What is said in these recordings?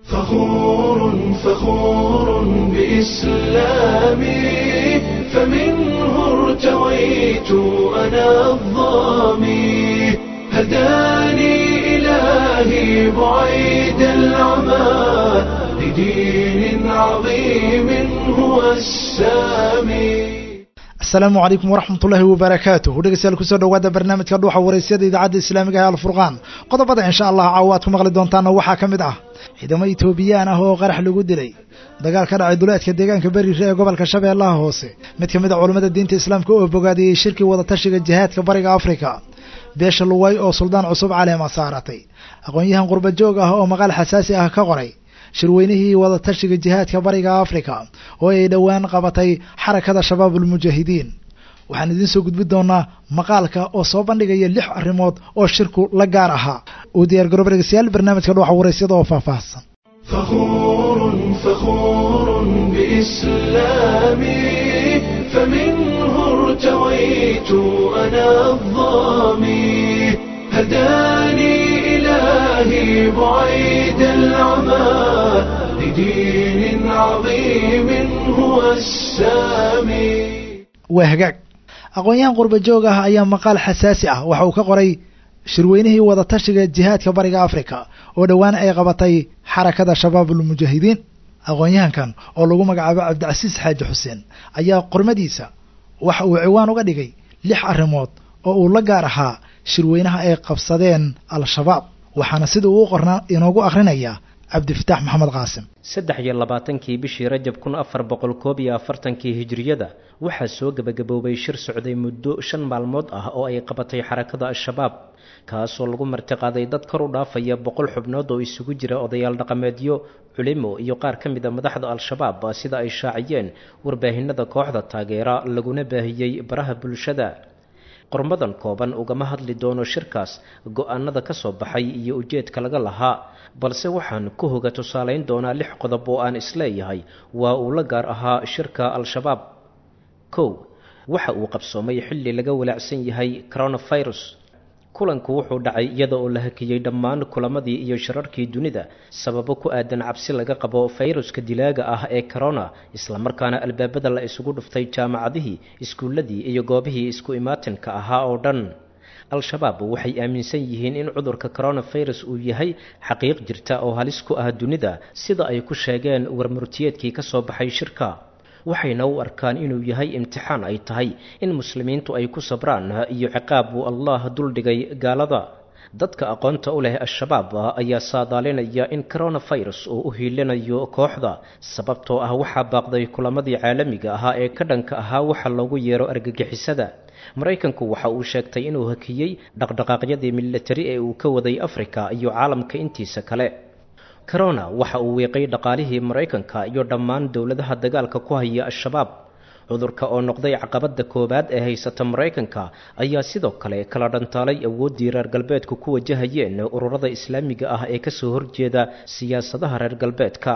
فخور فخور بإسلامي فمنه ارتويت أنا الظامي هداني إلهي بعيد العمى لدين عظيم هو السامي asalaamu calaykum waraxmat ullaahi wabarakaatuh dhegeystayaal kusoo dhawaada barnaamijka dhuuxa waraysyada idaacadda islaamiga ee alfurqaan qodobada insha allah caawa aad ku maqli doontaana waxaa ka mid ah ciidamo etoobiyaan ah oo qarax lagu dilay dagaal ka dhacay duleedka deegaanka beriire ee gobolka shabeellaha hoose mid ka mid a culammada diinta islaamka oo bogaadiyey shirkii wadatashiga jihaadka bariga afrika beesha luway oo suldaan cusub caleema saaratay aqoon-yahan qurba joog ah oo maqaal xasaasi ah ka qoray shirweynihii wadatashiga jihaadka bariga afrika oo ay dhowaan qabatay xarakada shabaab ulmujaahidiin waxaan idiin soo gudbin doonaa maqaalka oo soo bandhigaya lix arrimood oo shirku la gaar ahaa uu diyaar garoob dhegeystayaal barnaamijka dhuuxa waraysyada oo faahfaahsan فخور فخور بإسلامي فمنه ارتويت أنا الظامي هداني إلهي بعيد العمى لدين عظيم هو السامي waa hagaag aqoon-yahan qurba joog ah ayaa maqaal xasaasi ah waxa uu ka qoray shirweynihii wadatashiga jihaadka bariga afrika oo dhowaan ay qabatay xarakada shabaabulmujaahidiin aqoon-yahankan oo lagu magacaabo cabdicasiis xaaji xuseen ayaa qormadiisa waxa uu ciwaan uga dhigay lix arrimood oo uu la gaar ahaa shirweynaha ay qabsadeen al-shabaab waxaana sida uu u qorna inoogu akhrinayaa cabdifataax maxamed qaasim saddex iyo labaatankii bishii rajab kun afar boqol koob iyo afartankii hijiriyada waxaa soo gebagaboobay shir socday muddo shan maalmood ah oo ay qabatay xarakada al-shabaab kaasoo lagu martiqaaday dad kor u dhaafaya boqol xubnood oo isugu jira odayaal dhaqameedyo culimo iyo qaar ka mid a madaxda al-shabaab sida ay shaaciyeen warbaahinada kooxda taageera laguna baahiyey baraha bulshada qormadan kooban ugama hadli doono shirkaas go-aanada ka soo baxay iyo ujeedka laga lahaa balse waxaan ku hoga tusaalayn doonaa lix qodob oo aan isleeyahay waa uu la gaar ahaa shirka al-shabaab kow waxa uu qabsoomay xilli laga walaacsan yahay coronavirus kulanku wuxuu dhacay iyada oo la hakiyey dhammaan kulamadii iyo shirarkii dunida sababo ku aadan cabsi laga qabo fayruska dilaaga ah ee corona islamarkaana albaabada la isugu dhuftay jaamacadihii iskuulladii iyo goobihii isku imaatinka ahaa oo dhan al-shabaab waxay aaminsan yihiin in cudurka coronavirus uu yahay xaqiiq jirta oo halis ku ah dunida sida ay ku sheegeen warmurtiyeedkii ka soo baxay shirka waxayna u arkaan inuu yahay imtixaan ay tahay in muslimiintu ay ku sabraan iyo ciqaab uu allah duldhigay gaalada dadka aqoonta u leh al-shabaab ayaa saadaalinaya in coronavirus uu u hiilinayo kooxda sababtoo ah waxaa baaqday kulamadii caalamiga ahaa ee ka dhanka ahaa waxa loogu yeero argagixisada maraykanku waxa uu sheegtay inuu hakiyey dhaqdhaqaaqyadii militari ee uu ka waday afrika iyo caalamka intiisa kale corona waxa uu wiiqay dhaqaalihii maraykanka iyo dhammaan dowladaha dagaalka ku haya al-shabaab cudurka oo noqday caqabadda koowaad ee haysata maraykanka ayaa sidoo kale kala dhantaalay awooddii reer galbeedku ku wajahayeen ururada islaamiga ah ee kasoo horjeeda siyaasadaha reer galbeedka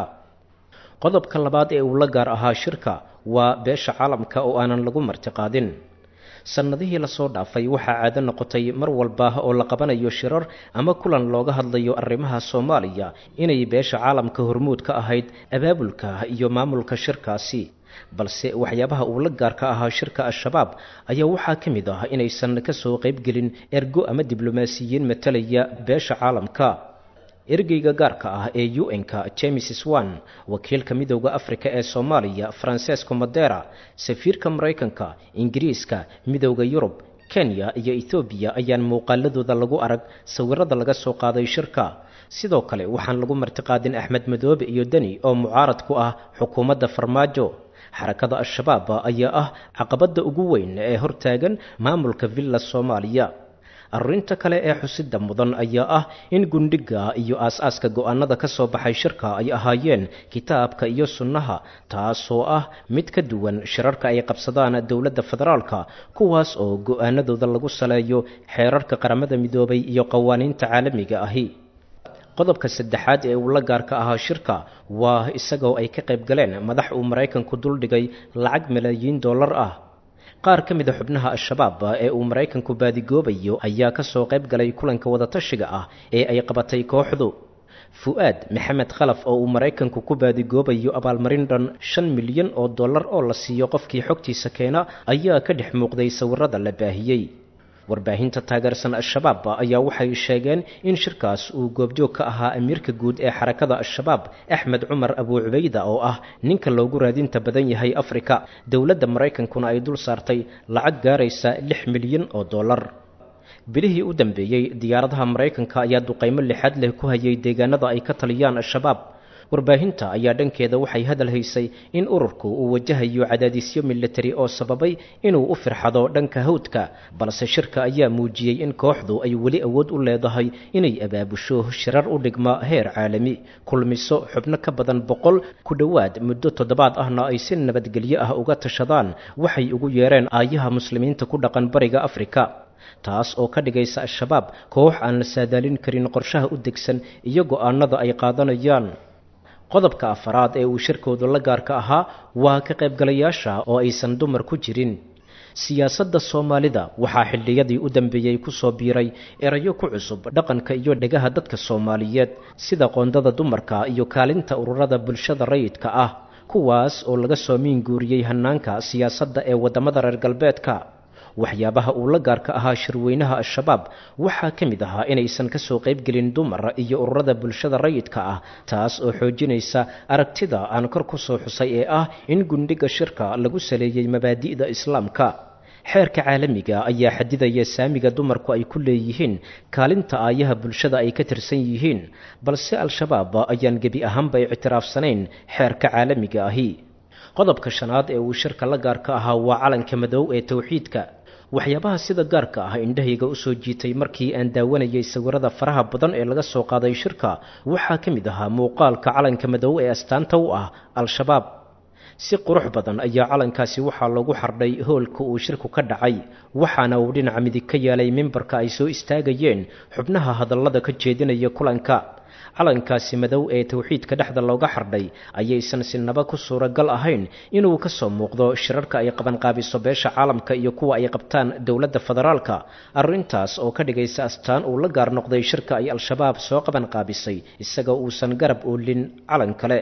qodobka labaad ee uu la gaar ahaa shirka waa beesha caalamka oo aanan lagu martiqaadin sannadihii lasoo dhaafay waxaa caado noqotay mar walba oo la qabanayo shirar ama kulan looga hadlayo arrimaha soomaaliya inay beesha caalamka hormuud ka ahayd abaabulka iyo maamulka shirkaasi balse waxyaabaha uu la gaarka ahaa shirka al-shabaab ayaa waxaa ka mid ah inaysan kasoo qaybgelin ergo ama diblomaasiyiin matalaya beesha caalamka ergeyga gaarka ah ee un-ka james swan wakiilka midooda afrika ee soomaaliya francesco madera safiirka maraykanka ingiriiska midooda yurub kenya iyo ethoobiya ayaan muuqaaladooda lagu arag sawirada laga soo qaaday shirka sidoo kale waxaan lagu martiqaadin axmed madoobe iyo deni oo mucaarad ku ah xukuumadda farmaajo xarakada al-shabaab ayaa ah caqabadda ugu weyn ee hortaagan maamulka villa soomaaliya arrinta kale ee xusida mudan ayaa ah in gundhiga iyo aas-aaska go-aanada ka soo baxay shirka ay ahaayeen kitaabka iyo sunnaha taasoo ah mid ka duwan shirarka ay qabsadaan dowladda federaalka kuwaas oo go-aanadooda lagu saleeyo xeerarka qaramada midoobay iyo qawaaniinta caalamiga ahi qodobka saddexaad ee uu la gaarka ahaa shirka waa isagoo ay ka qayb galeen madax uu maraykanku duldhigay lacag malaayiin dollar ah qaar ka mid a xubnaha al-shabaab ee uu maraykanku baadigoobayo ayaa ka soo qayb galay kulanka wadatashiga ah ee ay qabatay kooxdu fu-aad maxamed khalaf oo uu maraykanku ku baadigoobayo abaalmarin dhan shan milyan oo dollar oo la siiyo qofkii xogtiisa keena ayaa ka dhex muuqday sawirada la baahiyey warbaahinta taageersan al-shabaab ayaa waxay sheegeen in shirkaas uu goobjoog ka ahaa amiirka guud ee xarakada al-shabaab axmed cumar abuu cubayda oo ah ninka loogu raadinta badan yahay afrika dowladda maraykankuna ay dul saartay lacag gaaraysa lix milyan oo dollar bilihii u dambeeyey diyaaradaha maraykanka ayaa duqaymo lixaad leh ku hayay deegaanada ay ka taliyaan al-shabaab warbaahinta ayaa dhankeeda waxay hadal haysay in ururku uu wajahayo cadaadisyo militari oo sababay inuu u firxado dhanka hawdka balse shirka ayaa muujiyey in kooxdu ay weli awood u leedahay inay abaabusho shirar u dhigma heer caalami kulmiso xubno ka badan boqol ku dhowaad muddo toddobaad ahna ay si nabadgelyo ah uga tashadaan waxay ugu yeereen aayaha muslimiinta ku dhaqan bariga afrika taas oo ka dhigaysa al-shabaab koox aan la saadaalin karin qorshaha u degsan iyo go'aanada ay qaadanayaan qodobka afaraad ee uu shirkoodu la gaarka ahaa waa ka qaybgalayaasha oo aysan dumar ku jirin siyaasadda soomaalida waxaa xilliyadii u dambeeyey ku soo biiray erayo ku cusub dhaqanka iyo dhegaha dadka soomaaliyeed sida qoondada dumarka iyo kaalinta ururada bulshada rayidka ah kuwaas oo laga soo miin guuriyey hannaanka siyaasadda ee waddamada reer galbeedka waxyaabaha uu la gaarka ahaa shirweynaha al-shabaab waxaa ka mid ahaa inaysan ka soo qaybgelin dumar iyo ururada bulshada rayidka ah taas oo xoojinaysa aragtida aan kor ku soo xusay ee ah in gundhiga shirka lagu saleeyey mabaadi'da islaamka xeerka caalamiga ayaa xadidaya saamiga dumarku ay ku leeyihiin kaalinta aayaha bulshada ay ka tirsan yihiin balse al-shabaab ayaan gebi ahaanba ictiraafsanayn xeerka caalamiga ahi qodobka shanaad ee uu shirka la gaarka ahaa waa calanka madow ee towxiidka waxyaabaha sida gaarka ah indhahayga usoo jiitay markii aan daawanayay sawirada faraha badan ee laga soo qaaday shirka waxaa ka mid ahaa muuqaalka calanka madow ee astaanta u ah al-shabaab si qurux badan ayaa calankaasi waxaa lagu xardhay hoolka uu shirku ka dhacay waxaana uu dhinaca midig ka yeelay mimbarka ay soo istaagayeen xubnaha hadallada ka jeedinaya kulanka calankaasi madow ee towxiidka dhexda looga xardhay ayaysan sinaba ku suuragal ahayn inuu ka soo muuqdo shirarka ay qabanqaabiso beesha caalamka iyo kuwa ay qabtaan dowladda federaalka arrintaas oo ka dhigaysa astaan uu la gaar noqday shirka ay al-shabaab soo qabanqaabisay isagoo uusan garab oolin calan kale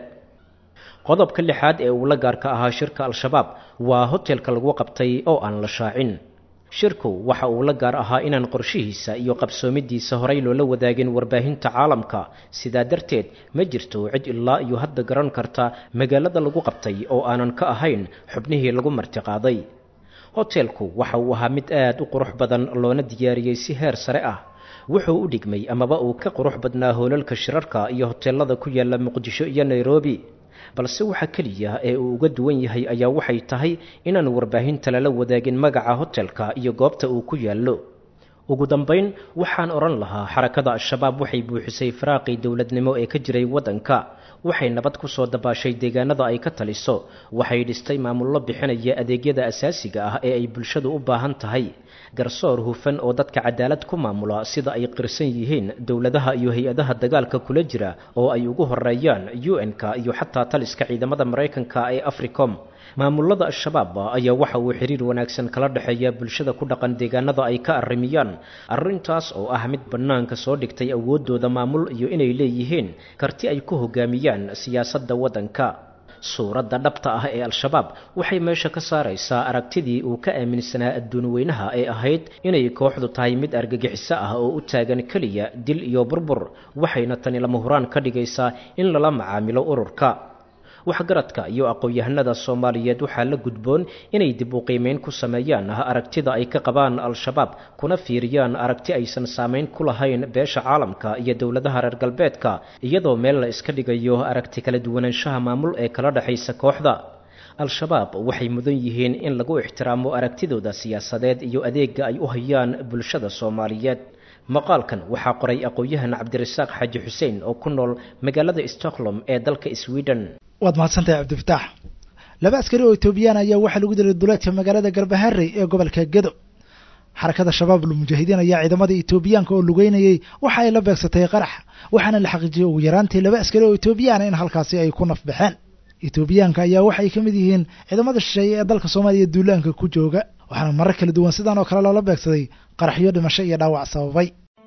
qodobka lixaad ee uu la gaarka ahaa shirka al-shabaab waa hotelka lagu qabtay oo aan la shaacin shirku waxa uu la gaar ahaa inaan qorshihiisa iyo qabsoomidiisa horay loola wadaagin warbaahinta caalamka sidaa darteed ma jirto cid ilaa iyo hadda garan karta magaalada lagu qabtay oo aanan ka ahayn xubnihii lagu martiqaaday hotelku waxa uu ahaa mid aad u qurux badan loona diyaariyey si heer sare ah wuxuu u dhigmay amaba uu ka qurux badnaa hoolalka shirarka iyo hoteelada ku yaala muqdisho iyo nairobi balse waxa keliya ee uu uga duwan yahay ayaa waxay tahay inaan warbaahinta lala wadaagin magaca hotelka iyo goobta uu ku yaallo ugu dambayn waxaan odhan lahaa xarakada al-shabaab waxay buuxisay faraaqii dowladnimo ee ka jiray waddanka waxay nabad ku soo dabaashay deegaanada ay ka taliso waxay dhistay maamullo bixinaya adeegyada asaasiga ah ee ay bulshadu u baahan tahay garsoor hufan oo dadka cadaalad ku maamula sida ay qirsan yihiin dowladaha iyo hay-adaha dagaalka kula jira oo ay ugu horeeyaan un-ka iyo xataa taliska ciidamada maraykanka ee africom maamulada al-shabaab ayaa waxa uu xiriir wanaagsan kala dhexeeya bulshada ku dhaqan deegaanada ay ka arrimiyaan arrintaas oo ah mid bannaanka soo dhigtay awooddooda maamul iyo inay leeyihiin karti ay ku hogaamiyaan siyaasadda waddanka suuradda dhabta ah ee al-shabaab waxay meesha ka saaraysaa aragtidii uu ka aaminsanaa adduun weynaha ee ahayd inay kooxdu tahay mid argagixiso ah oo u taagan keliya dil iyo burbur waxayna tani lama huraan ka dhigaysaa in lala macaamilo ururka waxgaradka iyo aqoon-yahanada soomaaliyeed waxaa la gudboon inay dib u qiimeyn ku sameeyaan aragtida ay ka qabaan al-shabaab kuna fiiriyaan aragti aysan saamayn ku lahayn beesha caalamka iyo dowladaha reer galbeedka iyadoo meel la iska dhigayo aragti kala duwanaanshaha maamul ee kala dhexaysa kooxda al-shabaab waxay mudan yihiin in lagu ixtiraamo aragtidooda siyaasadeed iyo adeega ay u hayaan bulshada soomaaliyeed maqaalkan waxaa qoray aqoon-yahan cabdirasaaq xaaji xuseen oo ku nool magaalada stockholm ee dalka sweden waad mahadsantahay cabdifataax laba askari oo etoobiyaan ayaa waxaa lagu dilay duleedka magaalada garbaharey ee gobolka gedo xarakada shabaab ulmujaahidiin ayaa ciidamada etoobiyaanka oo lugeynayey waxa ay la beegsatay qarax waxaana la xaqiijiyey ugu yaraantii laba askari oo etoobiyaana in halkaasi ay ku naf baxeen etoobiyaanka ayaa waxay ka mid yihiin ciidamada shisheeye ee dalka soomaaliya duulaanka ku jooga waxaana marar kala duwan sidan oo kale loola beegsaday qaraxyo dhimasho iyo dhaawac sababay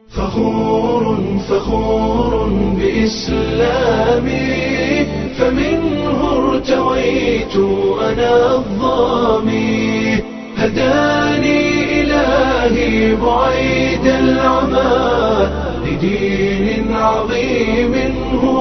فخور فخور بإسلامي فمنه ارتويت أنا الظامي هداني إلهي بعيد العمى لدين عظيم هو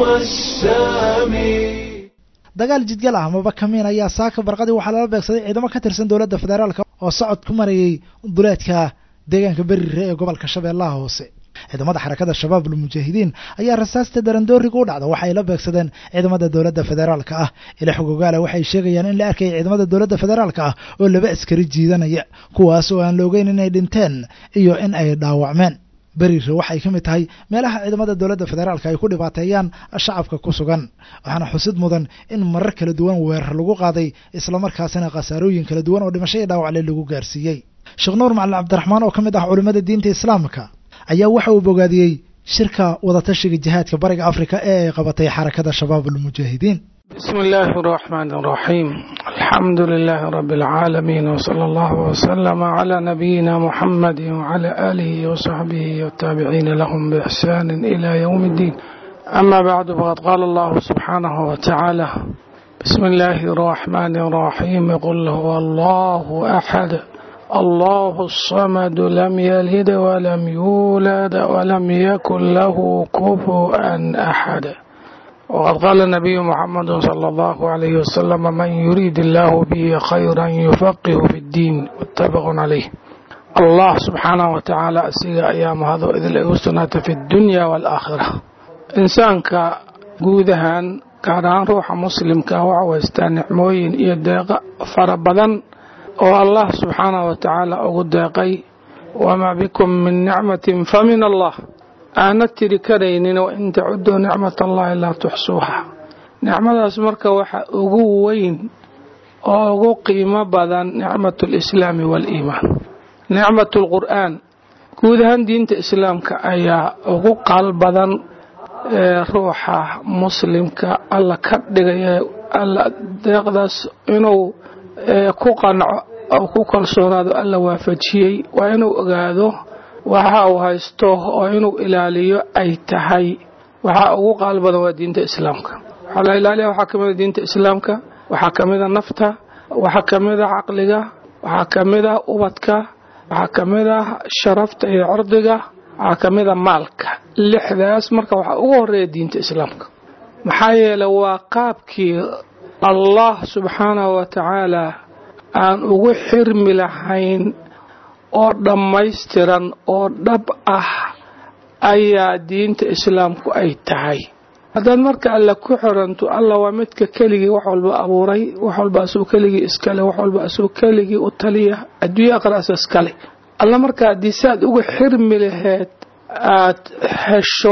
السامي dagaal jidgal ah amaba kamiin ayaa saaka barqadii waxaa lala beegsaday ciidamo ka tirsan dowladda federaalka oo socod ku marayay duleedka deegaanka berire ee gobolka shabeellaha hoose ciidamada xarakada shabaab ulmujaahidiin ayaa rasaasta darandooriga u dhacda waxay la beegsadeen ciidamada dowladda federaalka ah ila xogogaala waxay sheegayaan in la arkaya ciidamada dowladda federaalka ah oo laba askari jiidanaya kuwaas oo aan la ogeyn inay dhinteen iyo in ay dhaawacmeen berire waxay ka mid tahay meelaha ciidamada dowladda federaalka ay ku dhibaateeyaan shacabka ku sugan waxaana xusid mudan in marar kala duwan weerar lagu qaaday islamarkaasina khasaarooyin kala duwan oo dhimasho iyo dhaawacle lagu gaarsiiyey sheekh nuur macalin cabdiraxmaan oo ka mid ah culimmada diinta islaamka ayaa waxa uu bogaadiyey shirka wadatashiga jihaadka bariga afrika ee ay qabatay xarakada shabaab ulmujaahidiin بسم الله الرحمن الرحيم الحمد لله رب العالمين وصلى الله وسلم على نبينا محمد وعلى آله وصحبه والتابعين لهم بإحسان إلى يوم الدين أما بعد فقد قال الله سبحانه وتعالى بسم الله الرحمن الرحيم قل هو الله أحد الله الصمد لم يلد ولم يولد ولم يكن له كفوا أحد وقد قال النبي محمد صلى الله عليه وسلم من يريد الله به خيرا يفقه في الدين متفق عليه الله سبحانه وتعالى أسيغ أيام هذا إذ الأسنة في الدنيا والآخرة إنسانك guudahan gaar ahaan ruuxa muslimka waxa waystaa nicmooyin iyo deeqa fara badan oo allah subxaanahu wa tacaala ugu deeqay wamaa bikum min nicmatin fa min allah aana tiri karaynin wa in tacuduu nicmat allahi laa tuxsuuha nicmadaas marka waxa ugu weyn oo ugu qiimo badan nicmat lislaami waaliimaan nicmat lqur'aan guud ahaan diinta islaamka ayaa ugu qaal badan ee ruuxa muslimka alla ka dhigaya alla deeqdaas inuu ku qanco oo ku kalsoonaado alla waafajiyey waa inuu ogaado waxa uu haysto oo inuu ilaaliyo ay tahay waxaa ugu qaal badan waa diinta islaamka waxaa la ilaaliya waxaa kamida diinta islaamka waxaa kamida nafta waxaa kamida caqliga waxaa kamida ubadka waxaa kamida sharafta iyo cirdiga waxaa kamida maalka lixdaas marka waxaa ugu horeeya diinta islaamka maxaa yeelay waa qaabkii allah subxaanahu wa tacaala aan ugu xirmi lahayn oo dhammaystiran oo dhab ah ayaa diinta islaamku ay tahay haddaad marka alle ku xiranto alla waa midka keligii wax walba abuuray wax walba asuu keligii iskale wax walba asuu keligii u taliya adduunya aqraas iskale alla marka haddii saad uga xirmi laheed aad hesho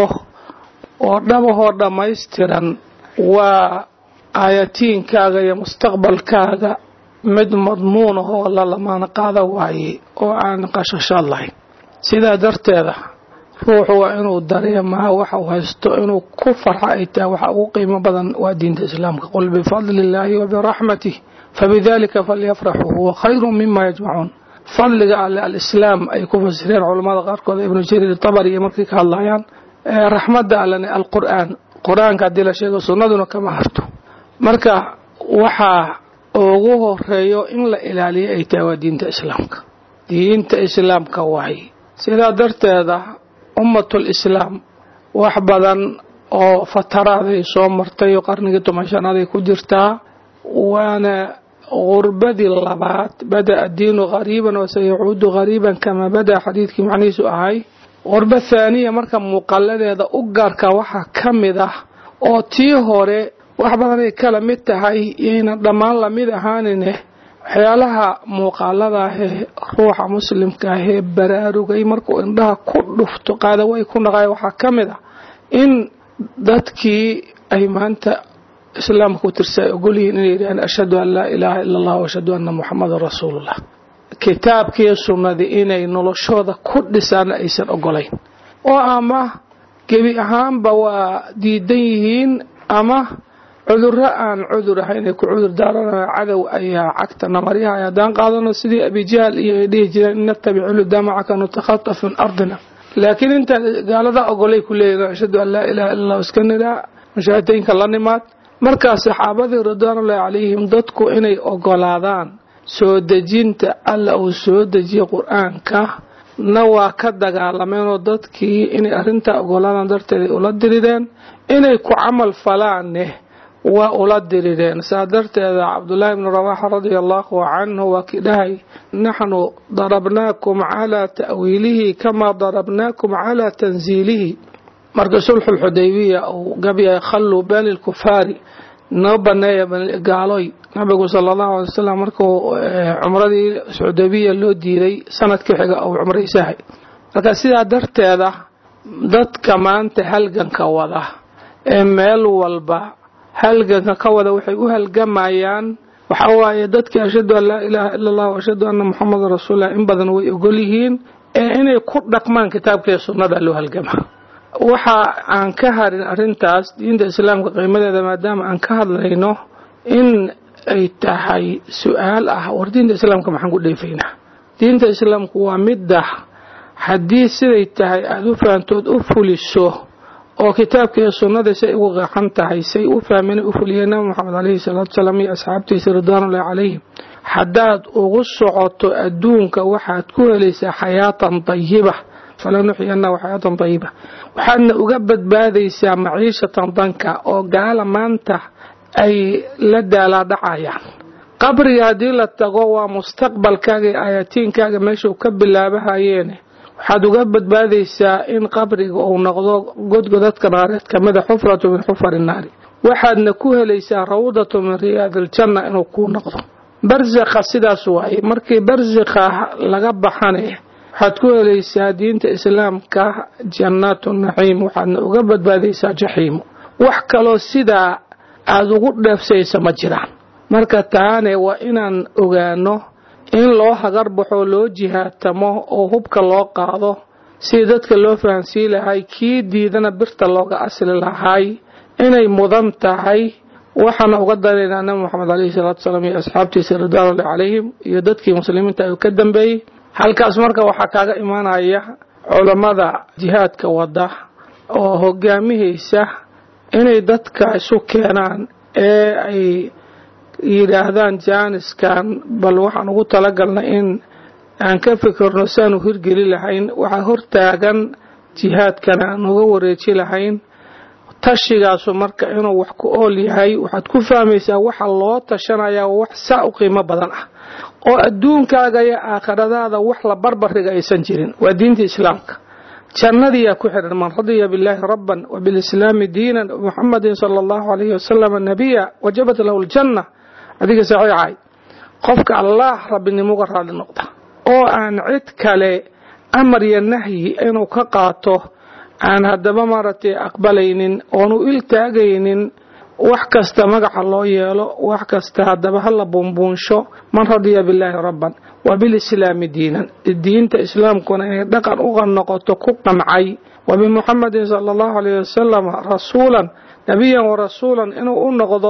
oo dhabahoo dhammaystiran waa aayatiinkaaga iyo mustaqbalkaaga mid madmuun ahoo la lamaana qaada waaye oo aan qashashaad lahayn sidaa darteeda ruuxu waa inuu dareemaa waxa uu haysto inuu ku farxo ay tahay waxa ugu qiimo badan waa diinta islaamka qul bifadli illaahi wa biraxmatih fabidalika falyafraxuu huwa khayru mima yajmacuun fadliga alle alislaam ay ku fasireen culammada qaarkood ibnu jariir tabari iyo markay ka hadlayaan raxmadda allene alqur'aan qur-aanka haddii la sheego sunnaduna kama harto marka waxaa ugu horeeyo in la ilaaliyo ay tahay waa diinta islaamka diinta islaamka waaye sidaa darteeda ummatul islaam wax badan oo fataraaday soo martay oo qarnigii toban shanaday ku jirtaa waana gurbadii labaad bada'a diinu qariiban wa sayacuudu qariiban kamaa bada'a xadiidkii macnihiisu ahay qurbo thaaniya marka muuqaladeeda u gaarka waxaa ka mid ah oo tii hore wax badanay kala mid tahay yaynan dhammaan lamid ahaanine waxyaalaha muuqaaladaahee ruuxa muslimka ahee baraarugay markuu indhaha ku dhufto qaadaway ku naqaya waxaa ka mid ah in dadkii ay maanta islaamka ku tirsa ay ogolyihiin inay yidhahaan ashhadu an laa ilaaha ila allah wa ashhadu anna muxamadan rasuulullah kitaabkii sunnadii inay noloshooda ku dhisaan aysan ogolayn oo ama gebi ahaanba waa diidan yihiin ama cudurro aan cudur ahayn ay ku cudur daaranaya cadow ayaa cagta namaryaha haddaan qaadano sidii abijahl iyo ay dhihi jireen in natabicu ludamacaka nutakhataf min ardina laakiin inta gaalada ogolay ku leeyihin ashhadu an laa ilaha illa allah iska nidhaa mushaahadaynka la nimaad markaas saxaabadii ridwaanullahi calayhim dadku inay ogolaadaan soo dejinta alla uu soo dejiyey qur-aanka na waa ka dagaalameenoo dadkii inay arrintaa ogolaadaan darteeday ula dirideen inay ku camal falaanne waa ula dirideen saa darteeda cabdullaahi bnu rawaxa radia allahu canhu waa kii dhahay naxnu darabnaakum calaa ta'wiilihi kamaa darabnaakum calaa tansiilihi marka sulxulxudaybiya uu gabyahay khalluu bani lkufaari noo baneeya gaaloy nabigu sala allahu alay wasalam markuu cumradii xudaybiya loo diiday sanadka xiga uu cumraysahay marka sidaa darteeda dadka maanta halganka wada ee meel walba halganka ka wada waxay u halgamayaan waxa waaye dadkii ashhadu an laa ilaaha ila allah ashhadu anna muxamadan rasuululah in badan way ogol yihiin ee inay ku dhaqmaan kitaabkaiyo sunnada loo halgama waxa aan ka harin arrintaas diinta islaamka qiimadeeda maadaama aan ka hadlayno in ay tahay su-aal ah war diinta islaamka maxaan ku dheefaynaa diinta islaamku waa midda haddii siday tahay aada u fahantood u fuliso oo kitaabka iyo sunnada say ugu qeexan tahay say u fahmeen u fuliyeen nabi moxamed caleyhi salaatu salaam iyo asxaabtiisa ridwaanullahi calayhim haddaad ugu socoto adduunka waxaad ku helaysaa xayaatan dayiba falanuxyanahu xayaatan dayiba waxaadna uga badbaadaysaa maciishatan danka oo gaala maanta ay la daalaadhacayaan qabriga haddii la tago waa mustaqbalkaaga iyo aayatiinkaaga meeshuu ka bilaabahayeene waxaad uga badbaadaysaa in qabriga uu noqdo godgodadka naareed kamida xufratu min xufari naari waxaadna ku helaysaa rawdatu min riyaadiljanna inuu kuu noqdo barsakha sidaas waaye markii barsakha laga baxane waxaad ku helaysaa diinta islaamka jannaatu naciim waxaadna uga badbaadaysaa jaxiimo wax kaloo sidaa aada ugu dheefsaysa ma jiraan marka taane waa inaan ogaano in loo hagar baxo loo jihaatamo oo hubka loo qaado sidii dadka loo fahansii lahay kii diidana birta looga asli lahay inay mudan tahay waxaana uga daraynaa nabi moxamed caleyhi salaatu salaam iyo asxaabtiisa ridwaanullahi calayhim iyo dadkii muslimiinta uu ka dambeeyey halkaas marka waxaa kaaga imaanaya culammada jihaadka wada oo hogaamihaysa inay dadka isu keenaan ee ay yidhaahdaan jaaniskan bal waxaan ugu talagalnay in aan ka fikirno saanu hirgeli lahayn waxaa hortaagan jihaadkana aan uga wareeji lahayn tashigaasu marka inuu wax ku ool yahay waxaad ku fahmaysaa waxa loo tashanayaa wax saa u qiimo badan ah oo adduunkaaga iyo aakhiradaada wax la barbariga aysan jirin waa diinta islaamka jannadiyaa ku xidhan man radiya billaahi rabban wa bilislaami diinan muxamadin sala allahu alayhi wasalam nabiya wajabat lahu ljanna adiga saxiixay qofka allaah rabbinimuga raali noqda oo aan cid kale amar iyo nahyi inuu ka qaato aan haddaba maaragtay aqbalaynin oonu iltaagaynin wax kasta magaca loo yeelo wax kasta haddaba hala buunbuunsho man radiya billaahi rabban wa bilislaami diinan diinta islaamkuna inay dhaqan uga noqoto ku qancay wa bimuxamadin sala allahu alayhi wasalam rasuulan nebiyan wa rasuulan inuu u noqdo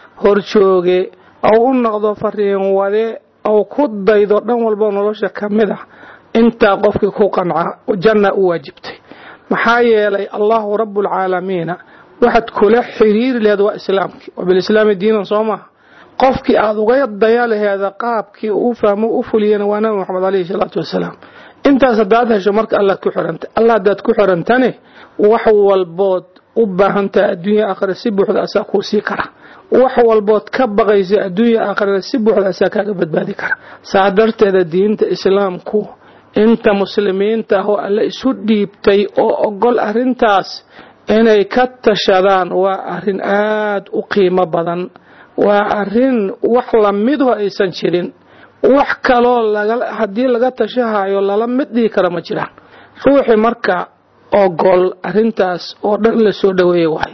horjooge ou u noqdo fariin wade ou ku daydo dhan walbo nolosha ka mid ah intaa qofkii ku qanca janna u waajibtay maxaa yeelay allahu rabbulcaalamiina waxaad kula xiriiri laheed waa islaamkii wa bilislaami diinan soo maha qofkii aada uga daya laheeda qaabkii uu fahmo u fuliyana waa nabi moxamed caleyhi salaatu wasalaam intaas haddaad hesho marka allaad ku xiranta alla haddaad ku xirantane wax walbood u baahantaha adduunya aakhira si buuxda asaa kuu sii kara wax walbood ka baqaysa adduunya aakhirada si buuxda asaa kaaga badbaadi kara saa darteeda diinta islaamku inta muslimiinta ah oo alle isu dhiibtay oo ogol arrintaas inay ka tashadaan waa arrin aada u qiimo badan waa arrin wax lamiduho aysan jirin wax kaloo haddii laga tashahayo lala mid dhihi kara ma jiraan ruuxii marka ogol arrintaas oo dhan la soo dhoweeya waay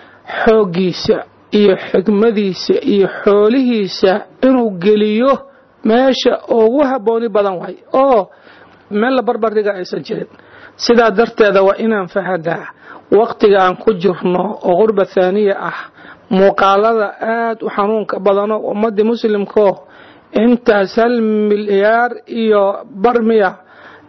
xooggiisa iyo xigmadiisa iyo xoolihiisa inuu geliyo meesha ugu habbooni badan waay oo meel la barbardhiga aysan jirin sidaa darteeda waa inaan fahanaa waqtiga aan ku jirno oo qurba thaaniya ah muuqaalada aada u xanuunka badanoo ummadii muslimkoo intaas hal milyaar iyo barmiya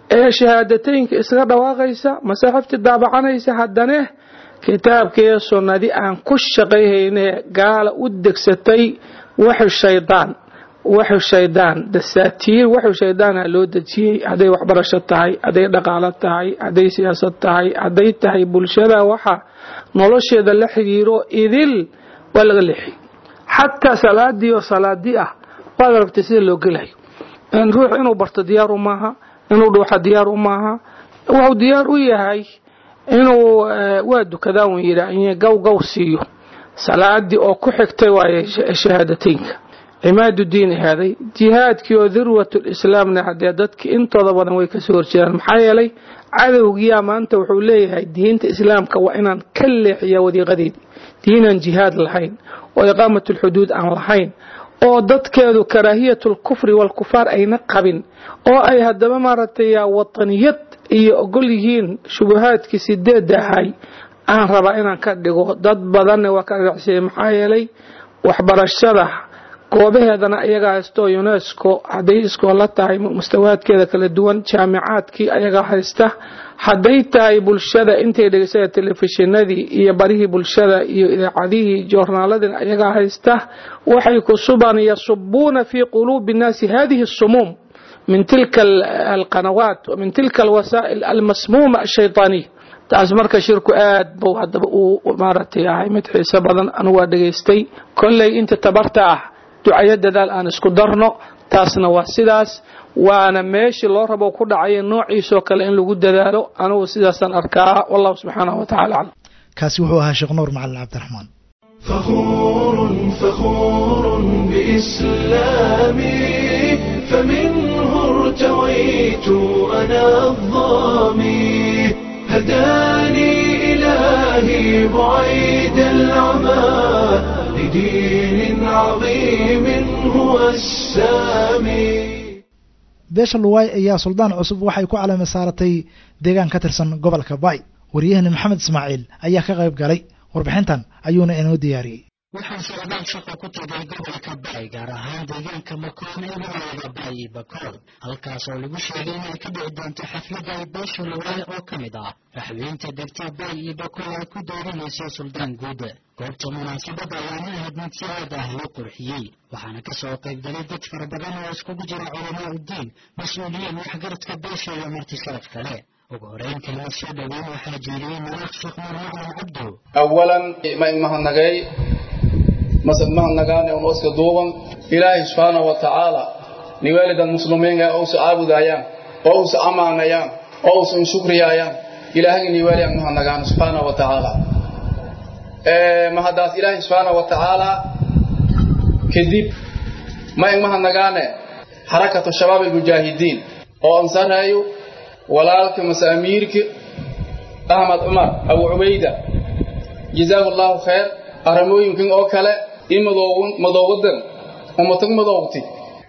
ee shahaadateynka iskaga dhawaaqaysa masaaxiftii daabacanaysa haddane kitaabkiiyo sunnadii aan ku shaqayhayne gaala u degsatay waxu shaydaan waxu shaydaan dasaatiir waxu shaydaana loo dejiyey hadday waxbarasho tahay hadday dhaqaalo tahay hadday siyaasad tahay hadday tahay bulshada waxa nolosheeda la xiriiro idil waa laga leexiyey xataa salaadii oo salaadii ah waad aragtay sida loo gelayo ruux inuu barto diyaaru maaha inuu dhuuxa diyaaru maaha wuxuu diyaar u yahay inuu waa dukadaa un yidhaa gaw gaw siiyo salaadii oo ku xigtay waaye shahaadateynka cimaadu diin ahaaday jihaadkii oo dirwatul islaamna haddee dadkii intooda badan way kasoo horjeedaan maxaa yeelay cadowgiyaa maanta wuxuu leeyahay diinta islaamka waa inaan ka leexiya wadiiqadeedii diinaan jihaad lahayn oo iqaamatulxuduud aan lahayn oo dadkeedu karaahiyatul kufri walkufaar ayna qabin oo ay haddaba maaragtay wataniyad iyo ogol yihiin shubahaadkii sideedda ahay aan rabaa inaan ka dhigo dad badanna waa ka dhagacsiyay maxaa yeelay waxbarashada goobaheedana ayagaa haysto unesco hadday iskoola tahay mustawaadkeeda kala duwan jaamicaadkii ayagaa haysta hadday tahay bulshada intay dhegeysada telefishinadii iyo barihii bulshada iyo idaacadihii joornaaladin ayagaa haysta waxay kusubaan yasubuuna fii quluubi nnaasi hadihi sumuum min tilka alqanawaat min tilka alwasaa'il almasmuuma ashayطaaniya taas marka shirku aad buu haddaba uu maaragtay ahay mid xiiso badan anigu waa dhegaystay kolley inta tabarta ah ducayo dadaal aan isku darno taasna waa sidaas waana meeshii loo rabo ku dhacaya noociisoo kale in lagu dadaalo anugu sidaasaan arkaa wallahu subxaanahu wa tacala aclam kaasi wuxuu ahaa sheekh nuur macalin cabdiraxmaan فخور فخور بإسلامي فمنه ارتويت أنا الظامي هداني إلهي بعيد العمى لدين عظيم هو السامي beesha luwaay ayaa suldaan cusub waxay ku calami saaratay deegaan ka tirsan gobolka bay waryahani maxamed ismaaciil ayaa ka qayb galay warbixintan ayuuna inoo diyaariyey waxaa socdaal shaqo ku tagay gobolka bay gaar ahaan deegaanka makoon ee magaalada bay iyo bakool halkaas oo lagu sheegay inay ka dhici doonto xafladda ay beesha luwaay oo ka mid ah raxweynta degta bay iyo bakool ay ku dooranayso suldaan guuda goobta munaasabadda ayaana ahayd mid si aad ah loo qurxiyey waxaana ka soo qayb galay dad fara badan oo iskugu jira culamaa uddiin mas-uuliyiin waxgaradka beesha iyo marti sharaf kale ugu horeyn kelmad soo dhoweyn waxaa jeediyey madax sheekh nuur macalin cabdo awalan ma imahadnagay masad mahadnagaane un oska duuban ilaahay subxaanahu wa tacaala niwaalidan muslimiinga ousa caabudayaan oo usa amaanayaan oo usan shukriyaayaan ilaahagii niwaaliyan mahadnagaan subxaanahu wa tacaala mahadaas ilaahay subxaanahu wa tacaala kadib ma ing mahadnagaane xarakatu shabaab almujaahidiin oo ansaraayo walaalka mase amiirka ahmed cumar abu cubayda jazaahu allahu khayr arrimooyinkan oo kale i madoowadan umatag madoogti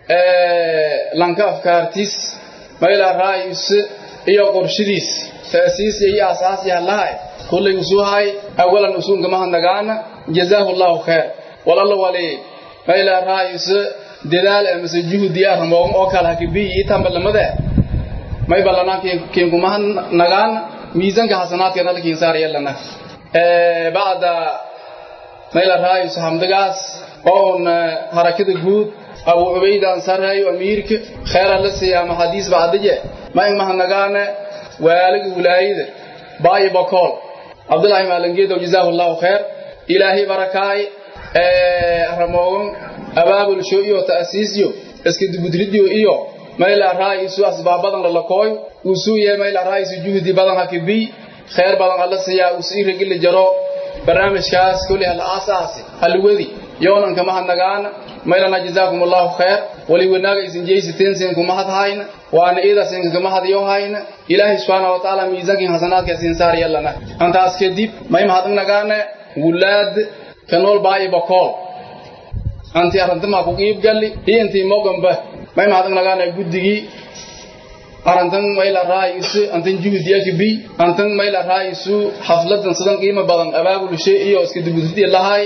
lanka afkaartiis mayla raa'is iyo qorshadiis taasiisiya iyo asaasiya lahay kullay usuhay awalan usuunka mahadnagaana jazaahu allahu khayr walalla wali mayla raa'is dadaal amase juhdi arrimoogan oo kale hakibiyi ii tambalamade may ballanaa kiinkumahan nagaan miisanka xasanaadka nalkiin saar yelana bacda mayla raayus hamdagaas oon harakada guud abu cubayda ansarayo amiirka khayra la siiya maxadiis bacdaje ma ingmahan nagaane waaliga wilaayada baayi bakool cabdullaahi maalangeedow jazaahu allahu khayr ilaahay barakaay ramoogan abaabulsho iyo ta'siisyo iska dugudridio iyo mayla raa'isu asbaabadan lalakooy usuu yahay mayla raa'isu juhdi badan hakibiy khayr badan alla siiyaa usii ragila jaro barnaamijkaas kulli hal aasaasi halwadi yoonan kama hadnagaana maylana jazaakum allahu khayr wali wanaaga isin jeysateen siin kuma hadhayna waana ida siin kama hadayo hayna ilaahay subhanahu wa ta'ala miisaankin hasanaadka siin saar yallana antaas kadib may mahadnagaana wulaad kanool baayi bakool anti arantama ku qiib galli iyo intii moganba may mahadnagaana guddigii arantan mayla raa'isu antan juhdiya kibi antan mayla raa'isu xafladan sidan qiimo badan abaabulshe iyo iska dubudidi lahay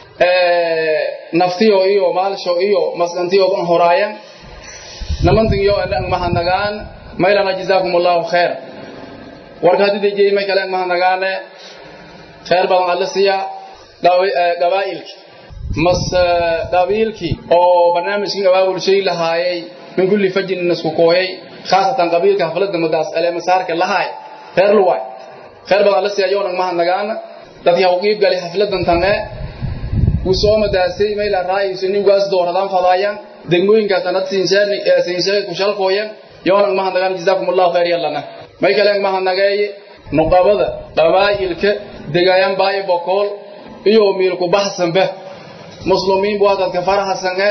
naftiyo iyo maalsho iyo maskantiyo ban horaayan namantan iyo anan mahadnagaan maylana jazaakum allahu khayr warka haddii dejiyey may kale mahanagaane khayr badan alla siiya gabaa'ilki mase qabiilkii oo barnaamijkan abaabulshay lahaayay min kulli fajin isku kooyay khaasatan qabiilka hafladda madaas ale masaarka lahaay reer luwaay khayr badan alla siiya yoonag mahadnagaana dadkii ha u qiib galay xafladan tanne wuu soo madaasay mayla raayayso ninkaas dooradaan fadaayaan degmooyinkaas anad siinsheegay ku shalkooyan yoonag mahadnagaan jazaakum allahu khayr yallana may kaleen mahadnageeye nuqabada qabaa'ilka degaayaan baayo bokool iyo miilku baxsanba muslimiin buu dadka farahasange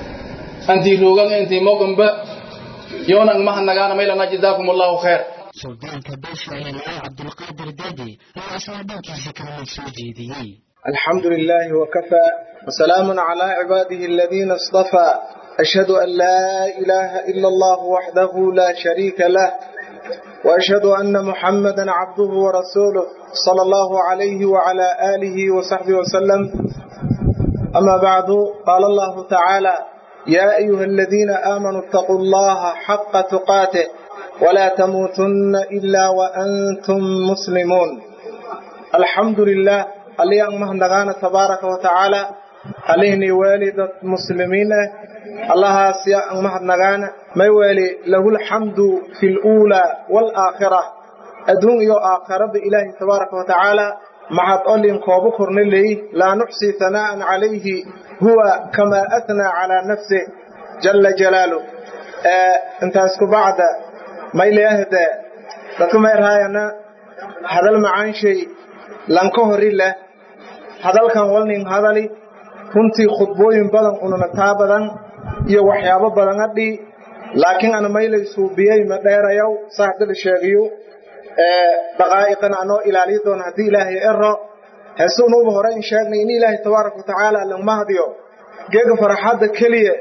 antii roogan intii moganba yoonag mahadnagaana maylana jazaakum allahu khayr suldaanka beesha eelaay cabdulqaadir dadi ayaa isla dhankiisa kalmid soo jeediyey الحمد لله وكفى وسلام على عباده الذين اصطفى أشهد أن لا إله إلا الله وحده لا شريك له وأشهد أن محمدا عبده ورسوله صلى الله عليه وعلى آله وصحبه وسلم أما بعد قال الله تعالى يا أيها الذين آمنوا اتقوا الله حق تقاته ولا تموتن إلا وأنتم مسلمون الحمد لله اللي أمهن تبارك وتعالى عليهني والدة مسلمين الله سيا أمهن نغانا ما يوالي له الحمد في الأولى والآخرة أدون يو آخرة بإله تبارك وتعالى مع تقول كوبكر نلي لا نحصي ثناء عليه هو كما أثنى على نفسه جل جلاله آه انت اسكو بعد ما إلي أهدى لكم إرهاينا هذا المعان شيء لنكهر الله هذا كان ولنين هذا لي runtii khudbooyin badan unana taa badan iyo waxyaabo badan adhi laakiin ana maylay suubiyey ma dheerayow saaxdada sheegiyo daqaa'iqan anoo ilaaliyo doona haddii ilaahay ero heese unuuba hore in sheegnay in ilaahay tabaaraka watacaala langmahadiyo geega farxadda keliya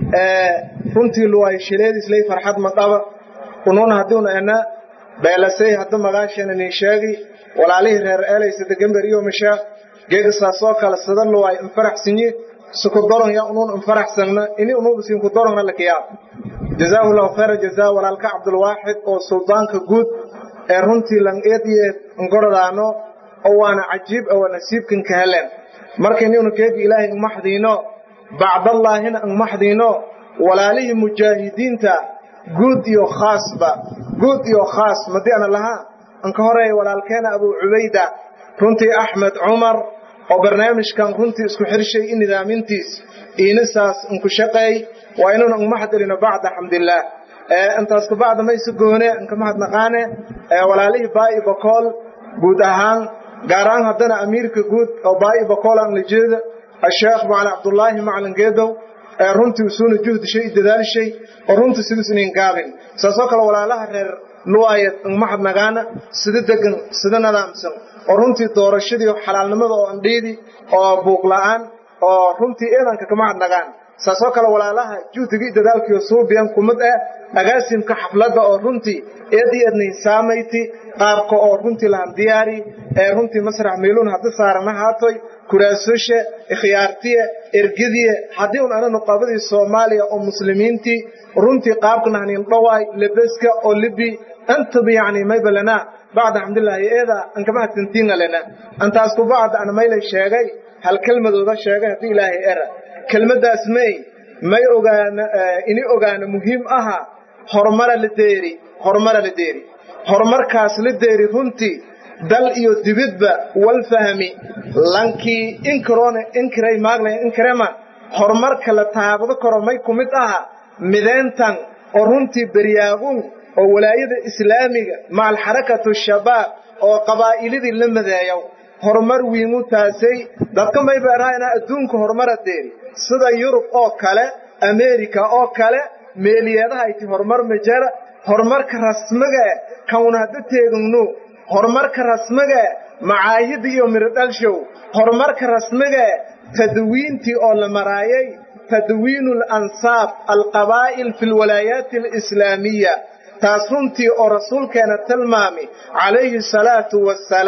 runtii luwaay shileedisley farxad ma dhaba unuuna haddiuna ena beelasey hadda magaasheena nin sheegi walaalihii reer eelaysa degamber iyo mashaaq geega saasoo kale sada luwaay infaraxsinyi sukudoron ya unuun infaraxsagna ini unuuba siin kudoronna lakiyaab jazaahu llahu khayra jazaa walaalka cabdulwaaxid oo suldaanka guud ee runtii langeediye ngorodaano oo waana cajiib oo nasiibkan ka helen markaynuna keegi ilaahay ngmaxdiino bacdallaahina ngmaxdiino walaalihii mujaahidiinta guud iyo khaasba guud iyo khaas madii ana lahaa anka horeeya walaalkeena abuu cubayda runtii axmed cumar oo barnaamijkan runtii isku xirshay i nidaamintiis iinisaas inku shaqeey waa inuuna ngmaxd elino bacda xamdillaah intaas kabacda mayse goone inka mahadnaqaane walaalihii baa'i bakool guud ahaan gaar ahaan haddana amiirka guud oo baa'i bakool aan la jeeda asheekh macalin cabdullaahi macalin geedow runtii usuuna juhdishay i dadaalshay oo runtii sidiis inin gaabin saasoo kale walaalaha reer luwaayad ngmahadnagaana sida degan sida nadaamsan oo runtii doorashadii xalaalnimada oo andhiidi oo buuq la'aan oo runtii eedanka kamahadnagaan saasoo kale walaalaha juhdigii dadaalkiiyo suubiyan kumid ah agaasimka xafladda oo runtii eedii ednay saamayti qaabka oo runtii lahan diyaari ee runtii masrax miiluun haddi saarana haatoy kuraasoshe ikhyaartiye ergidiye haddii un ana nuqabadii soomaaliya oo muslimiintii runtii qaabka nahnin dhawaay lebeska oo libi antaba yacni maybalana bacda xamdillaahi eeda ankama hadsantiinga lena antaas ku bacda ana maylay sheegay hal kelmadooda sheegay haddii ilaahay era kelmaddaas may may ogaana ini ogaana muhiim aha horumara la deeri horumara la deeri horumarkaas la deeri runtii dal iyo dibidba wal fahmi lankii inkiroone inkiray maaglay inkirema horumarka la taabado karo may ku mid aha mideyntan oo runtii beryaagun oo walaayada islaamiga macal xarakatu shabaab oo qabaa'ilidii la madeeyow horumar wiimu taasay dadka may beerahaynaa adduunka horumara deeri sida yurub oo kale ameerika oo kale meeliyeedaha ayti horumar majara horumarka rasmiga e kauna hadda teegagno horumarka rasmiga e macaahida iyo mirodhalshow horumarka rasmiga e tadwiintii oo la maraayay tadwiinu alansaab alqabaa'il fi lwalaayaati alislaamiya taas runtii oo rasuulkeena tilmaami calayhi salaatu wassalaam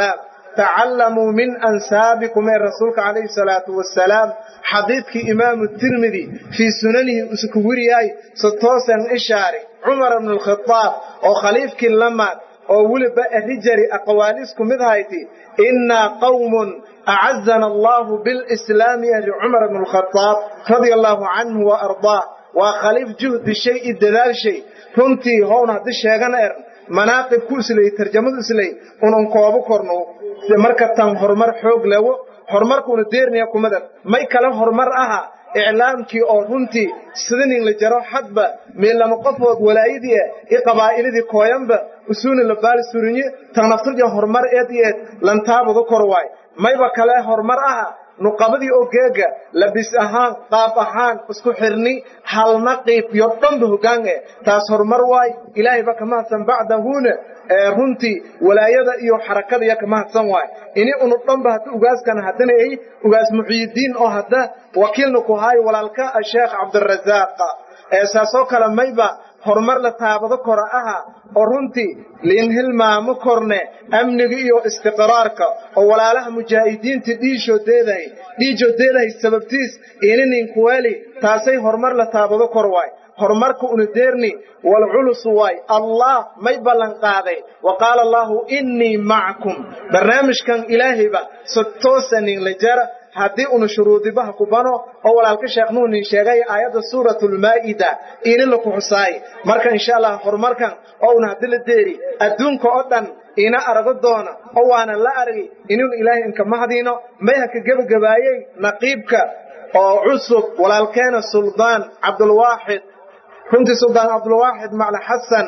tacallamuu min ansaabikum ee rasuulka calayhi salaatu wasalaam xadiidkii imaamu tirmidi fii sunanihi isku wiriyahay si toosan ishaari cumar bnu alkhadaab oo khaliifkii lamaad oo weliba erijari aqwaalisku mid hayti innaa qawmun acazana allahu bilislaami ahli cumar bnu alkhadaab radia allahu canhu wa ardaah waa khaliif juhdi shay i dadaal shay runtii howna haddii sheegana er manaaqib ku islay tarjamadu islay unan koobo korno marka tan horumar xoog lewo horumarkuuna deernaya kumadan may kale horumar aha iclaamkii oo runtii sidanin la jaro hadba meellama qofood walaayadii ah i qabaa'ilidii kooyanba usuuni la baali surinye tan naftirja horumar eed iyo eed lantaabadu kor waay mayba kale horumar aha nuqabadii oo geega labis ahaan qaab ahaan isku xirni halna qiib iyo dhanba hoggaan eh taas horumar waay ilaahayba ka mahadsan bacdahuna runtii walaayada iyo xarakada iya ka mahadsan waay ini unu dhanba hadda ugaaskana haddana ay ugaas muxiyidiin oo hadda wakiilna ku haayo walaalka sheekh cabdirazaaq saasoo kale mayba horumar la taabado kora aha oo runtii liin hilmaamo korne amniga iyo istiqraarka oo walaalaha mujaahidiinta dhiishoodeedahay dhiijoodeedahay sababtiis ininninkuweli taasay horumar la taabado kor waay horumarka una deerni wal culus waay allah may ballan qaaday wa qaala allahu innii macakum barnaamijkan ilaahayba si toosanin la jara haddii una shuruudibaha ku bano oo walaalka sheekh nuunin sheegay aayadda suuratulmaa'ida ini laku xusaay marka insha allah horumarkan oo una haddi la deeri adduunka oo dhan ina arago doona oo waana la argi inun ilaahay inka mahdiino may ha ka gebagabaayey naqiibka oo cusub walaalkeena suldaan cabdulwaaxid runtii suldaan cabdulwaaxid macla xasan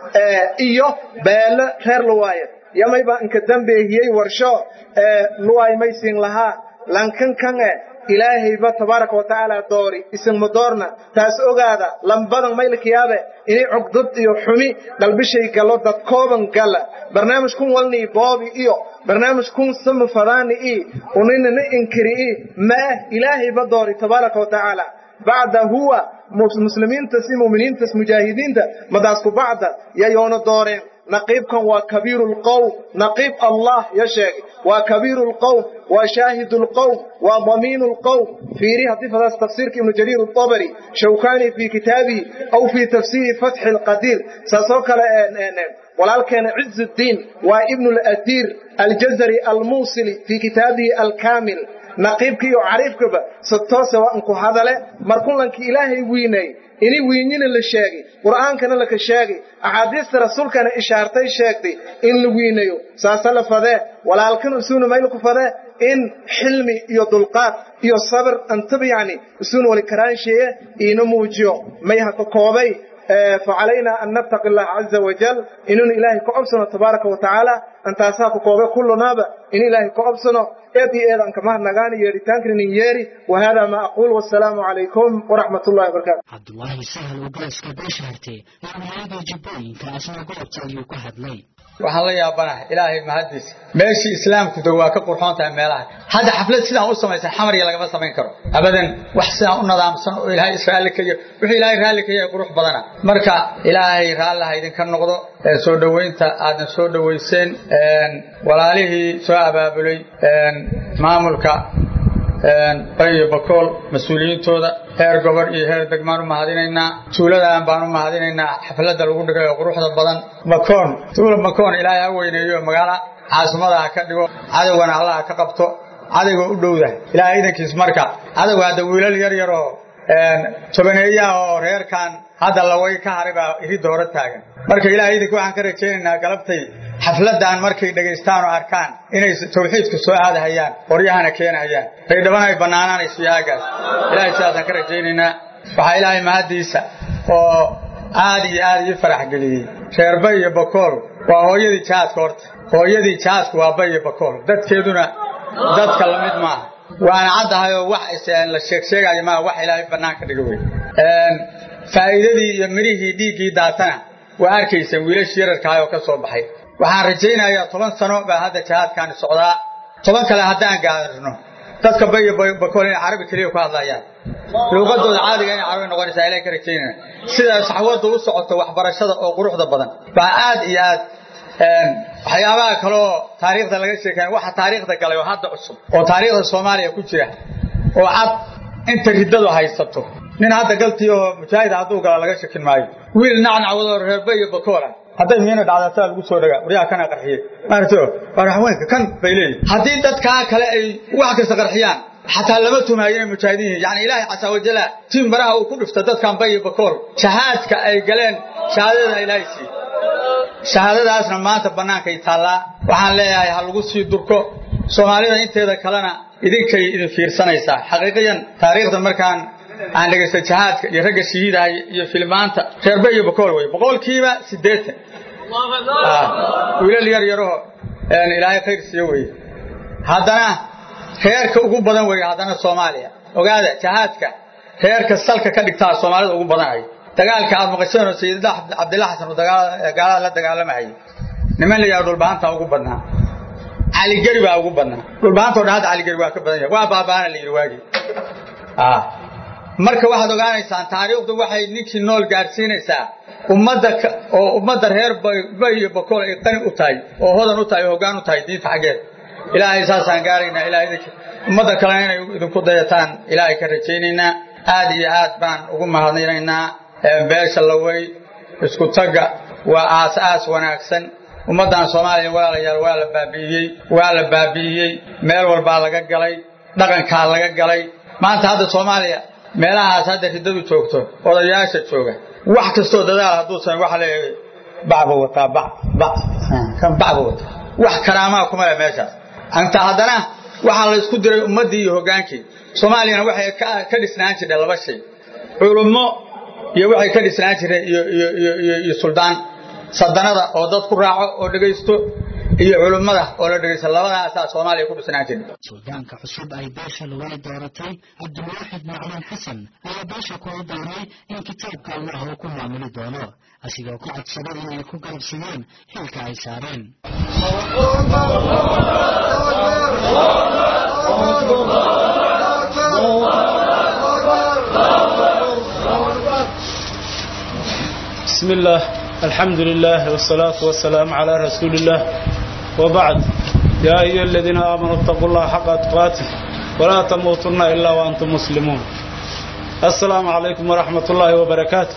iyo beele reer luwaaye yamayba inka dambeehiyey warsho luwaay maysiin lahaa lankan kan e ilaahayba tabaaraka wa tacaala doori isinma doorna taas ogaada lambadan maylkiyaabe inay cogdad iyo xumi qalbishay galo dad kooban gala barnaamij kun walnii boobi iyo barnaamij kun sama fadaani i uninana inkiri i maah ilaahayba doori tabaaraka wa tacaala bacda huwa muslimiintas iyo muminiintas mujaahidiinta madaasku bacda yayoona dooreen naqiibkan waa kabiiru lqowm naqiib allah ya sheegay waa kabiiru lqowm waa shaahidu lqowm waa damiinu lqowm fiiri haddii fadaas tafsiirka ibnu jariir الطabri shawkani fii kitaabihi aw fii tafsiiri fatxi lqadiir saasoo kale walaalkeena ciz الdiin waa ibnu ladiir aljazari almuusili fii kitaabihi alkaamil naqiibka iyo cariifkaba si toose waa inku hadale markulankii ilaahay wiinay ini wiinyina la sheegay qur'aankana laka sheegay axaadiista rasuulkana ishaartay sheegtay in la wiinayo saasa la fadee walaalkan usuuna maylaku fadee in xilmi iyo dulqaad iyo sabir antaba yacni usuuna wali karaansheeye iina muujiyo may haka koobay فعلينا أن نتقي الله عز وجل إننا إلهي كأبسنا تبارك وتعالى أن تاساك كوبي كل نابا إن إلهي كأبسنا إيدي إيدا أنك مهر نغاني يري تانكرني يري وهذا ما أقول والسلام عليكم ورحمة الله وبركاته cabdulaahi sahal oo golaska beeshaartay madaxweynaha jubbooyinka asna goobta ayuu ka hadlay waxaan la yaabanahay ilaahay mahadiisa meeshii islaamku dog waa ka qurxoon tahay meelaha hadda xaflad sidaan u samaysan xamariya lagama samayn karo abadan wax sidaan u nadaamsan oo ilaahay israali ka yahay wixii ilaahay raalli ka yahay qurux badana marka ilaahay raallaha idinka noqdo soo dhoweynta aadna soo dhoweyseen walaalihii soo abaabulay maamulka bayo bakool mas-uuliyiintooda heer gobor iyo heer degmaan u mahadinaynaa tuuladan baan u mahadinaynaa xafladda lagu dhigay oo quruxda badan makoon tuula makoon ilaahay ha weyneeyo magaala caasimada ha ka dhigo cadowgana allah ha ka qabto cadowga u dhowda ilaahay idankiis marka cadowga hadda wiilal yar yar oo tobaneeyaha oo reerkan hadda laway ka haray baa iridda hore taagan marka ilaahay idinka waxaan ka rajaynaynaa galabtay xafladan markay dhegaystaan oo arkaan inay tawxiidka soo aadahayaan qoryahana keenahayaan baydhabana ay bannaanaanayso yaagaas ilaahay sidaasaan ka rajaynaynaa waxaa ilaahay mahaddiisa oo aad iyo aad ii farax geliyey reer bay iyo bakool waa hooyadii jahaadka horta hooyadii jahaadku waa bay iyo bakool dadkeeduna dadka lamid maaha waana caddahay oo wax la sheegsheegayo maaha wax ilaahay bannaanka dhiga wey faa'iidadii iyo midhihii dhiiggii daatana waa arkayseen wiilashii yararkaah oo ka soo baxay waxaan rajaynayaa toban sano baa hadda jihaadkaani socdaa toban kale haddaan gaarno dadka bayo bakool inay carabi keliya ku hadlayaan luuqadooda caadiga inay carabi noqonaysaa ilahay ka rajaynaya sida saxwadda u socoto waxbarashada oo quruxda badan baa aad iyo aad waxyaabaha kaloo taariikhda laga sheekaya waxa taariikhda galay oo hadda cusub oo taariikhda soomaaliya ku jira oo cad inta riddadu haysato nin hadda galtii oo mujaahid hadduu gala laga shakin maayo wiil nacnacwadoo reerbe iyo bakoola hadday miina dhacdataa lagu soo dhagaa waryaha kana qarxiye maarto haweenka kan bay leeyihin haddii dadkaa kale ay wax kasta qarxiyaan xataa lama tumaayo inay mujaahidiin yihiin yani ilaahay casa wajala tiin baraha uu ku dhifta dadkan bay iyo bakool shahaadka ay galeen shahaadadana ilaahay siiye shahaadadaasna maanta bannaankay taallaa waxaan leeyahay ha lagu sii durko soomaalida inteeda kalena idinkay idin fiirsanaysaa xaqiiqiyan taariikhda markaan aan dhegaysta jahaadka iyo ragga shahiidahay iyo filmaanta reerbe iyo bokool wey boqolkiiba siddeetan wiilal yar yaraho ilaahay khayr siiyo weye haddana reerka ugu badan weye haddana soomaaliya ogaada jahaadka reerka salka ka dhigtaa soomaalida ugu badanayo dagaalka aad maqasheenoo sayidada cabdilla xasan uu gaalada la dagaalamahayo niman la yidhaha dhulbahanta ugu badnaa caligeri baa ugu badnaa dhulbahantao dhan hadda caligeri waa ka badan yahay waa baabaana la yidhi waagii marka waxaad ogaanaysaan taariikhdu waxay ninkii nool gaadhsiinaysaa ummadda oo ummadda reer bay iyo bakool ay qani u tahay oo hodan u tahay oo hoggaan u tahay diinta xaggeeda ilaahay saasaan gaaraynaa ilahay ummadda kalena inay idinku dayataan ilaahay ka rajaynaynaa aad iyo aad baan ugu mahadinaynaa beesha lawey isku tagga waa aas aas wanaagsan ummaddan soomaaliya walaalayaal waa la baabi'iyey waa la baabi'iyey meel walbaa laga galay dhaqankaa laga galay maanta hadda soomaaliya meelahaas hadda riddadu joogto odayaasha jooga wax kastoo dadaal hadduu samay waxa leeyahay bacba wataa bac bac kan bacba wataa wax karaamaa kuma leh meeshaas anta haddana waxaa la isku diray ummaddii iyo hoggaankii soomaaliyana waxay ka dhisnaan jireen laba shay culummo iyo waxay ka dhisnaan jireen iyo iyo iyo iyo iyo suldaan sadanada oo dad ku raaco oo dhegaysto iyo culummada oo la dhegaysto labadaasaa soomaaliya ku dhisnaan jireen suldaanka cusub ay beesha lawada dooratay cabdilwaaxid maclan xasan ayaa beesha kula dooray in kitaabka allah uu ku maamuli doono asigoo ku codsaday inay ku garabsadeen xilka ay saareen بسم الله الحمد لله والصلاة والسلام على رسول الله وبعد يا أيها الذين آمنوا اتقوا الله حق تقاته ولا تموتن إلا وأنتم مسلمون السلام عليكم ورحمة الله وبركاته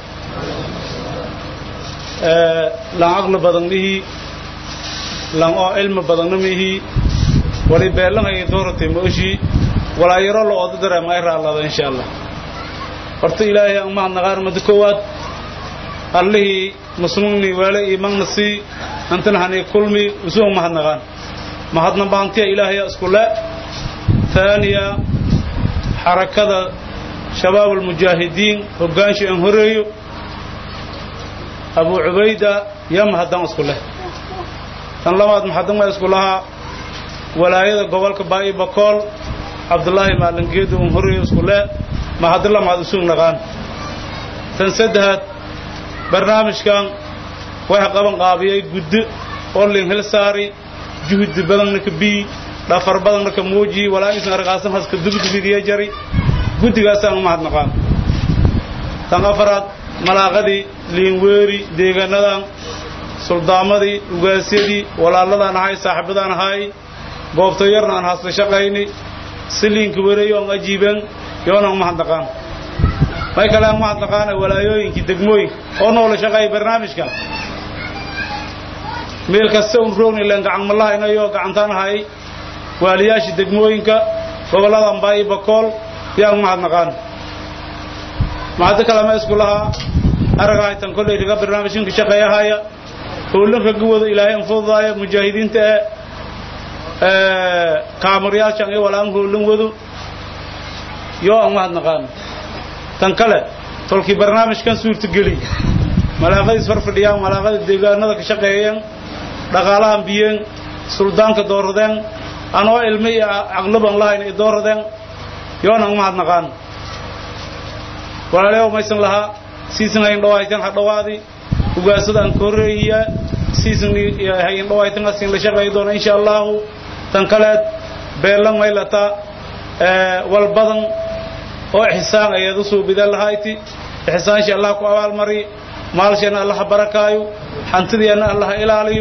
لن عقل بدنه لن علم بدنه ولي بيلن أي دورة موشي ولا يرى الله أددر ما يرى الله إن شاء الله ورت إلهي أمه النغار مدكوات allihii muslimni weele iyo magnasi antana hani kulmi usugu mahadnaqaan mahadna baantiya ilaahaya isku le taaniya xarakada shabaab almujaahidiin hoggaansha aan horeeyo abu cubayda ya mahaddan isku leh tan labaad maxadan waa isku lahaa walaayada gobolka baa'i bakool cabdullaahi maalingeedu un horeeyo isku le mahadalla mahad usugu naqaan tan saddexaad barnaamijkan waxa qaban qaabiyey guddo oo lin hel saari juhdi badanna ka bii dhafar badanna ka muuji walaa insan arqaasan haska dugdugidiya jari guddigaasaan u mahadnaqaan tan afaraad malaaqadii liinweeri deegaanadan suldaamadii ugaasyadii walaaladaan ahay saaxiibadaan ahay goobto yarna aan hasla shaqayni si liinka wereeyo aan ajiiban yoonaan mahadnaqaan may kale aan mahadnaqaana walaayooyinkii degmooyinka oo noola shaqeeya barnaamijkan meel kasta un roogna ilaan gacan malaha inayo gacantaan ahay waaliyaashii degmooyinka gobolladan baayi bakool yaan mahadnaqaan mahaddo kale ma isku lahaa aragahaytan kollay raga barnaamijkan ka shaqeeyahaya howlin raga wado ilaahay an fududaaya mujaahidiinta ee kaamaryaashan iyo walaan howlin wado yoo aan mahadnaqaan tan kale tolkii barnaamijkan suurtageliy malaaqadiis farfadhiyaan malaaqada deegaanada ka shaqeeyeen dhaqaalahan biyeen suldaanka dooradeen anoo ilmi iyo caqliban lahayn ay dooradeen yoona umahadnaqaan walaaleew maysan lahaa siisan hayn dhawaytan ha dhawaadi ugaasada aan ka horreeyiya siisan hayn dhawaytan asin la shaqeey doona insha allahu tan kaleed beelan maylata wal badan oo ixsaan ayaad u suubida lahayti ixsaanshi allah ku abaalmari maalsheena allah barakaayo hantideena allah ilaaliyo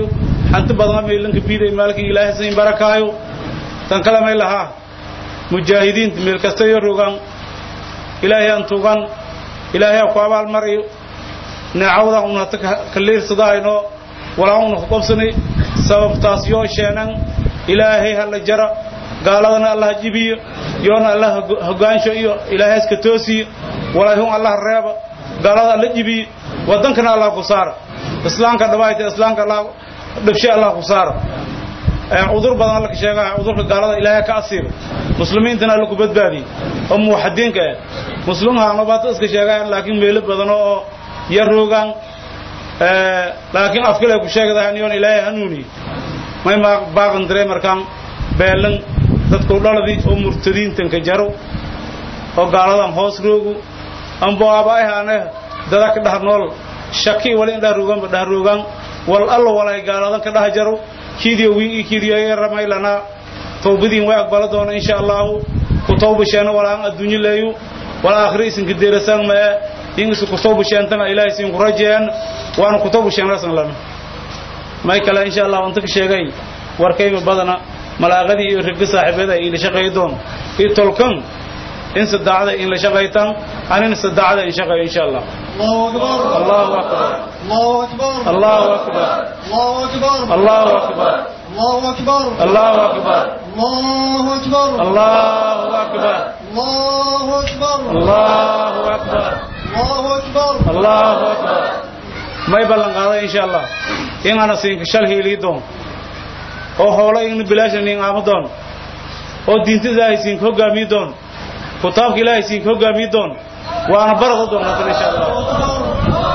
hanti badan meelanka biiday maalkii ilaahay siin barakaayo tan kale may lahaa mujaahidiinta meel kasta iyo rogan ilaahay aan tugan ilaahay ku abaal mariyo neecawda un hata ka liirsadahayno walaa una ku qabsanay sababtaas yoo sheenan ilaahay hala jara gaaladana allah jibiyo yoona allah hogaansho iyo ilaahay iska toosiyo walaahun allah reeba gaalada alla jibiyo wadankana allah ku saara islaamka dhabaayta islaamka allah dhabshe allah ku saara cudur badan alla ka sheegaya cudurka gaalada ilaahay ka asiibo muslimiintana alla ku badbaadiye oo muwaxadiinka ah muslimhaano baata iska sheegayaan laakiin meelo badan oo yar roogaan laakiin afkale ku sheegadahan yoon ilaahay hanuuniye may baaqan diray markaan beelan dadku dhaladi oo murtadiintanka jaro oo gaaladan hoos roogu ambo aabaahaane dada ka dhah nool shaki wali indhah roogaanba dhah roogaan wal allo walay gaaladan ka dhah jaro kiidiyo wiin iyo kiidiyo yaramay lanaa tawbadiin way aqbala doona insha allahu ku tawbasheena walaan adduunyo leeyu wal aakhira isinka deerasaan mae in isu ku tawbasheentana ilaahay siin ku rajeeyaan waana ku tawbasheenasan lana may kale insha allah inta ka sheegay warkayba badana malaaqadii iyo ragga saaxiibada in la shaqeey doon iyo tolkan in sadaacada in la shaqeytan anina sadaacada in shaqeeyo insha allah allahu akbar allahu akbar allahu akbar الله أكبر allahu akbar الله أكبر allahu akbar الله أكبر allahu akbar الله أكبر allahu akbar may ballan qaaday insha allah in ana siinka shal hiilii doon oo hoola in bilaashan in aamo doon oo diinta ilaahay siinka hogaamiyi doon kitaabka ilaahay siinka hogaamiyi doon waana barada doon hadan insha allah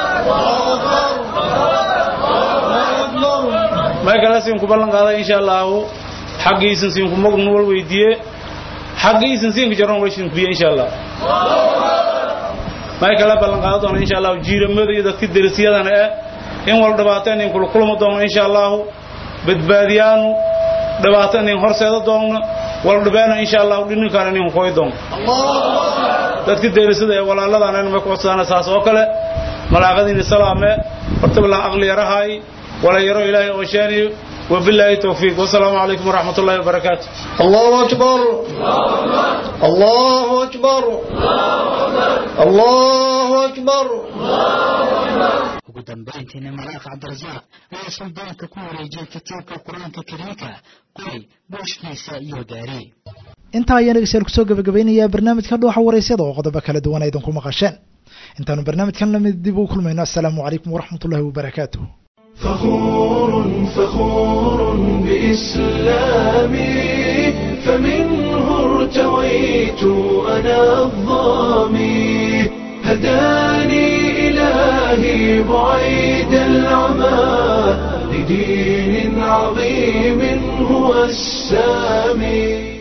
may kale siinku ballan qaaday insha allahu xaggiisan siinku mognu wal weydiiye xaggiisan siinka jaron way siinkubiye insha allah may kale ballan qaada doona insha allahu jiiramada iyo dadka derisiyadana eh in wal dhibaato inin kula kulmi doono insha allahu badbaadiyaanu dhibaato inin horseeda doonno wal dhibeena insha allahu dhininkaan inin koy doono dadka derisada ee walaaladana may ku codsadaan saas oo kale malaaqadiina salaame hortablan aqli yarahay ولا يرى إلهي أوشاني وبالله التوفيق والسلام عليكم ورحمة الله وبركاته الله أكبر الله أكبر الله أكبر ugu dambayntiina malaaq cabdirasaaq ayaa suldaanka ku wareejiyey kitaabka qur-aanka kariimka qori booshkiisa iyo gaari intaa ayaan dhegeystayaal kusoo gabagabaynayaa barnaamijka dhuuxa waraysyada oo qodobo kala duwan aydan ku maqasheen intaanu barnaamijkan lamid dib u kulmayno assalaamu calaykum waraxmat ullahi wabarakaatuh فخور فخور بإسلامي فمنه ارتويت أنا الظامي هداني إلهي بعيد العمى لدين عظيم هو السامي